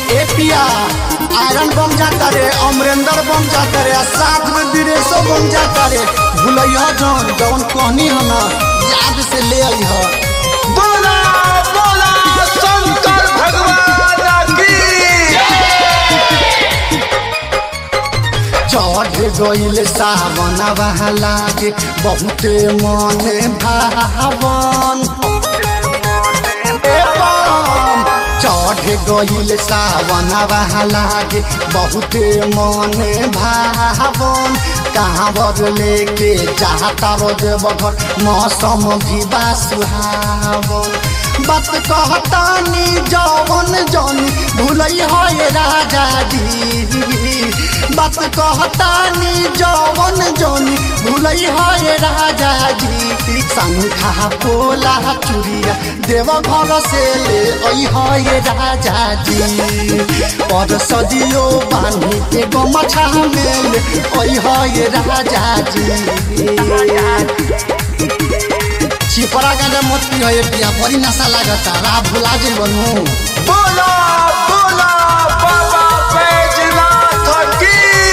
ए पिया आयरन बम जाता रे अमरेंद्र बम जाता रे आ साथ में विदेशो बम जाता रे भूलैया जौन जौन कहनी ह ना याद से ले आई ह बोला बोला शंकर भगवान की चढ़ गईल सावन बहला के बहुते मन भावन ए बम, चढ़ गईल सावन बहला के बहुते मन भावन कहाँ लेके जाता रोज बघर मौसम भी बा सुहावन बात कहतानी जवन जन भूलई है राजा जी बात कहतानी जवन जन भूलई है राजा जी शंखा पोला चुरिया देव घर से ले आई है राजा जी और सदियो बानी के गमछा में ले आई है राजा जी छिपरा गांजा मत पियो ये पिया बड़ी नशा लागता राह भुला जे बनू बोला बोला बाबा बैजनाथ की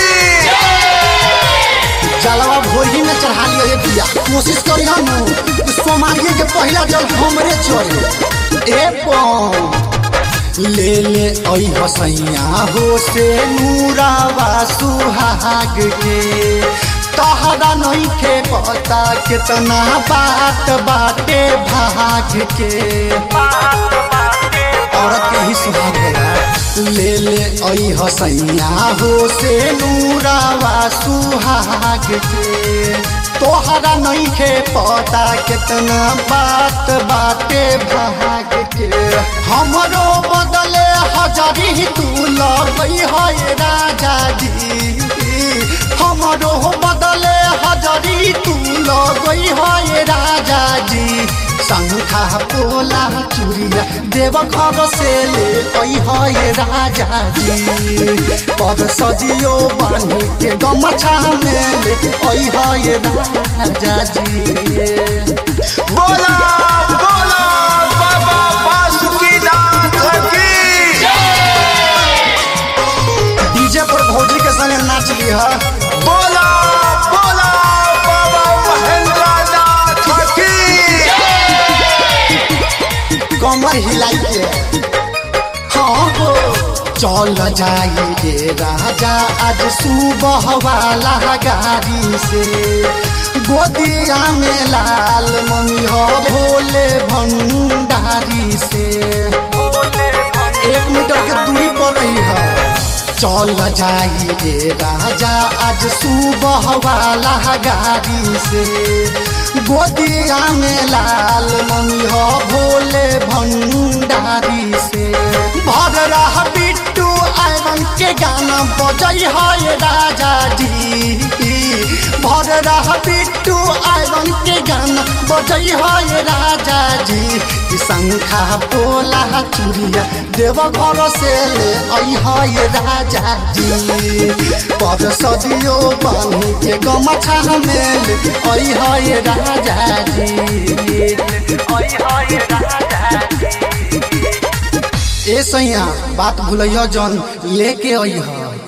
जलवा भोरी में चढ़ा लियो ये पिया कोशिश करी हम सोमारिये के पहला जल हमरे चढ़े ए पौ ले ले आई हसैया हो से नूरावा सुहाग के तहरा नहीं के पता कितना बात बाटे भाग के औरत के ही सुहाग होला ले ले आई हसैया हो से नूरावा सुहाग के तोहरा नहीं के पता कितना बात बाटे भाग के हमरो बदले हजारी तू लगई है राजा जी हमरो बदले हजारी तू लगई है राजा जी शंखा पोला चूड़िया देव घर से ले आई है राजा जी पद सजियो बानी के गमछा में ले आई है राजा जी बोला बोला बाबा बासुकीनाथ की डीजे पर भौजी के संगे नाच ली है बोला बोला बाबा महेंद्रनाथ की कमर हिलाई के हाँ हो चल जाई रे राजा आज सुबह वाला गाड़ी से गोदिया में लाल मम्मी हो भोले भंडारी से एक मीटर के दूरी पर रही है चल जाई रे राजा आज सुबह वाला गाड़ी से गोदिया में लाल मम्मी हो भोले भंडारी से भर रहा बिट्टू आयरन के गाना बजई है राजा जी भर रहा बिट्टू आयरन के गाना बजई है राजा जी कि शंखा पोला चूड़िया देव घर से ले आई है राजा जी पर सदियो बानी के गमछा में ले आई है राजा जी आई है राजा जी ए सैया बात भूलियो जन लेके आई है